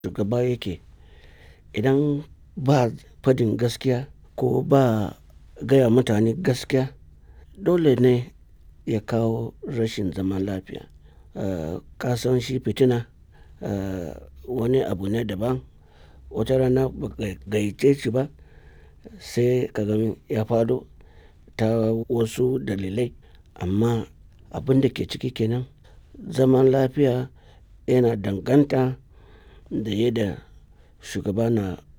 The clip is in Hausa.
shugaba yake idan ba fadin gaskiya ko ba gaya mutane gaskiya dole ne ya kawo rashin zaman lafiya. Eh, ka san shi fitina eh, wani abu ne daban. Wata rana ba ka gayyace shi ba sai ka gan ya faɗo ta wasu dalilai. Amma abin da ke ciki kenan zaman lafiya yana danganta da yadda shugaba na